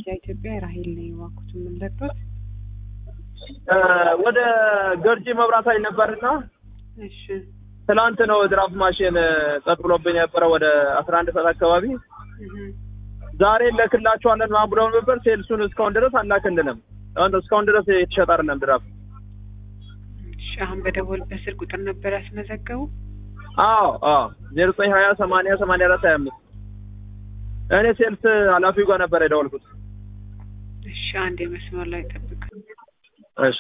ኢትዮጵያ ራሄል ነኝ። እባክዎት የምንለበት ወደ ገርጂ መብራት ኃይል ነበርና እሺ ትናንት ነው ድራፍት ማሽን ጸጥ ብሎብኝ የነበረ ወደ አስራ አንድ ሰዓት አካባቢ እህ ዛሬ እንልክላችኋለን ምናምን ብለው ነበር። ሴልሱን እስካሁን ድረስ አላክልንም። አሁን እስካሁን ድረስ የተሸጠ አይደለም ድራፍት። እሺ አሁን በደወል በስልክ ቁጥር ነበር ያስመዘገቡ። አዎ አዎ ዜሮ ዘጠኝ ሀያ ሰማንያ ሰማንያ አራት ሀያ አምስት እኔ ሴልስ ኃላፊው ጋር ነበር የደወልኩት። እሺ አንድ የመስመር ላይ ጠብቅ። እሺ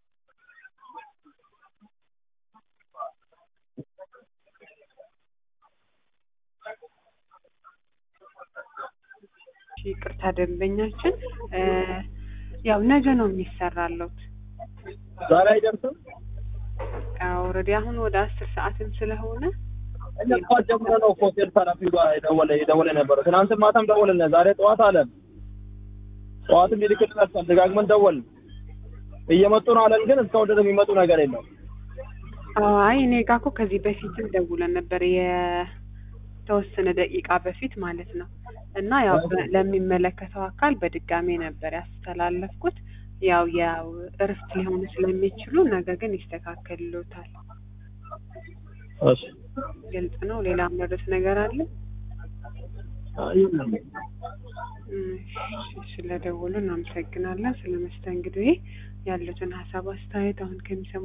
እሺ ይቅርታ ደንበኛችን እ ያው ነገ ነው የሚሰራለት። ዛሬ አይደርስም። ኦልሬዲ አሁን ወደ አስር ሰዓትም ስለሆነ እኛ ጠዋት ጀምሮ ነው እኮ ሴልስ ኃላፊው ጋር የደወለ የደወለ ነበረ። ትናንትም ማታም ደወልን። ዛሬ ጠዋት አለን። ጠዋትም ይልክልናል። ደጋግመን ደወልን። እየመጡ ነው አለን፣ ግን እስካሁን ድረስ የሚመጡ ነገር የለም። አይ እኔ ጋ እኮ ከዚህ በፊትም ደውለን ነበር የተወሰነ ደቂቃ በፊት ማለት ነው። እና ያው በ- ለሚመለከተው አካል በድጋሜ ነበር ያስተላለፍኩት። ያው ያው እረፍት ሊሆኑ ስለሚችሉ ነገ ግን ይስተካከልሎታል። እሺ ግልጽ ነው። ሌላ መረስ ነገር አለ? አይ የለም። እሺ፣ ስለደወሉ እናመሰግናለን። ስለ መስተንግዶ ያሉትን ሀሳብ አስተያየት አሁን ከሚሰሙ